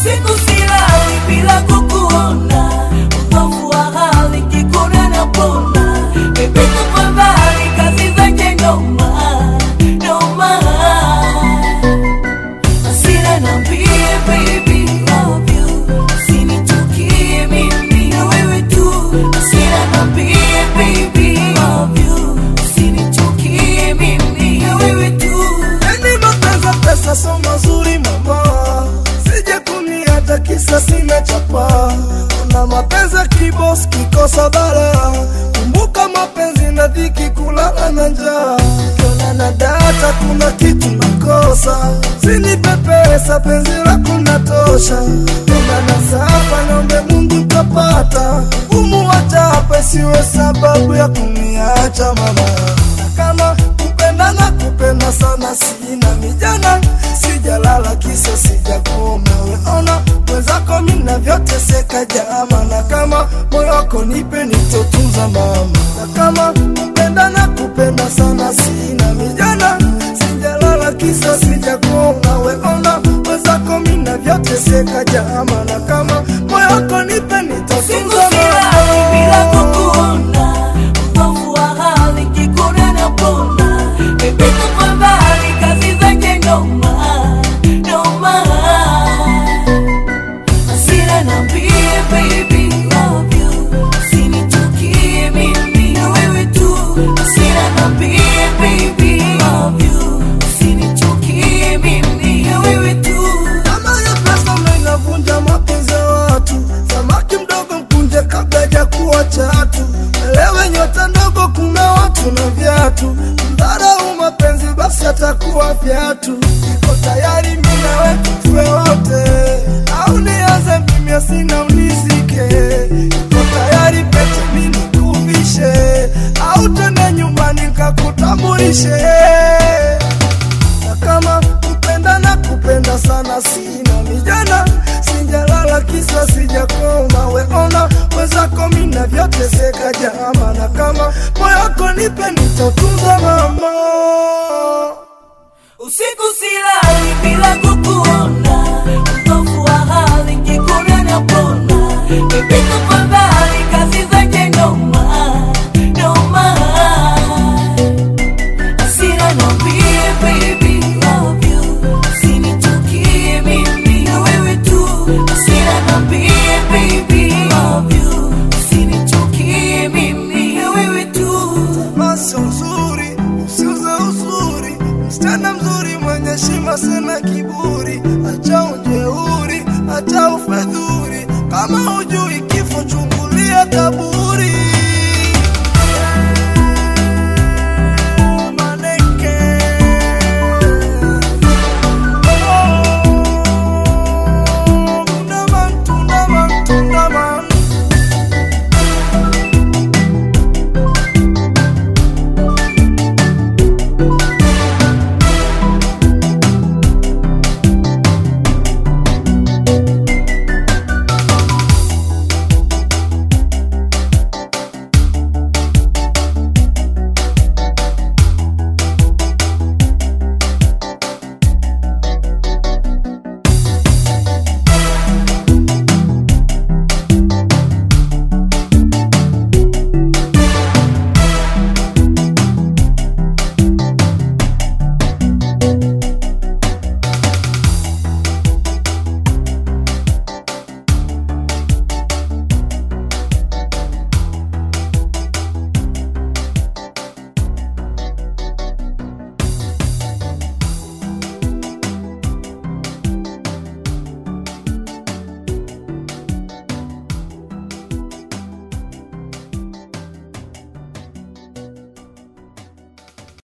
usiku silali bila kukuona, utovu wa hali kikuna na pona, bebi tafadhali kazi zake noma noma Hasira niambie baby love you Usinichukie mimi na wewe tu Hasira niambie baby love you Usinichukie mimi na wewe tu Yani mapenzi pesa so mazuri mama, sije kuni hata kisa sina chapa. Una mapenzi kibos kikosa bara, kumbuka mapenzi na dhiki, kulala na njaa. Ukiona na data kuna kitu nakosa, sinipe pesa, penzi lako natosha. Una na sapa, naombe Mungu ntapata, umu wachapa isiwe sababu ya kuniacha mama, na kama kupenda na kupenda sana sina mijana sijalala kisa sijakoma weona mwenzako mina vyoteseka jama na kama moyo wako nipe nitotunza mama na kama kupenda na kupenda sana sina mijana sijalala kisa sijakoma weona mwenzako mina vyoteseka jama na kama moyo wako nipe Usiku nitotunza silali bila mama kukuona Utovu wa hali kikuna na pona Bebi tafadhali kazi zake noma noma Hasira niambie baby love you Usinichukie mimi na wewe tu Hasira niambie baby love you Usinichukie mimi na wewe tu Kama ya pesa ndo inavunja mapenzi ya watu. Samaki mdogo mkunje kabla hajakuwa chatu. Elewe nyota ndogo, kuna watu na viatu. Mdharau mapenzi basi atakuwa viatu. Iko tayari mimi nawe tuwe wote, au nianze mimi sina unizike. Iko tayari pete mimi nikuvishe, au tende nyumbani nikakutambulishe na kama kupenda na kupenda sana sina mijana sijalala kisa sijakoma weona wezako mina vyoteseka jama na kama moyako nipe nitatunza mama Usiku silali bila kukuona, utovu wa hali kikuna na pona. Bebi tafadhali kazi zake noma noma. Hasira niambie baby love you, usinichukie mimi na wewe tu. Hasira niambie baby love you, usinichukie mimi na wewe tu. Masa uzuri usiuze uzuri msichana mzuri mwenye shima sina kiburi acha ujeuri acha ufedhuri kama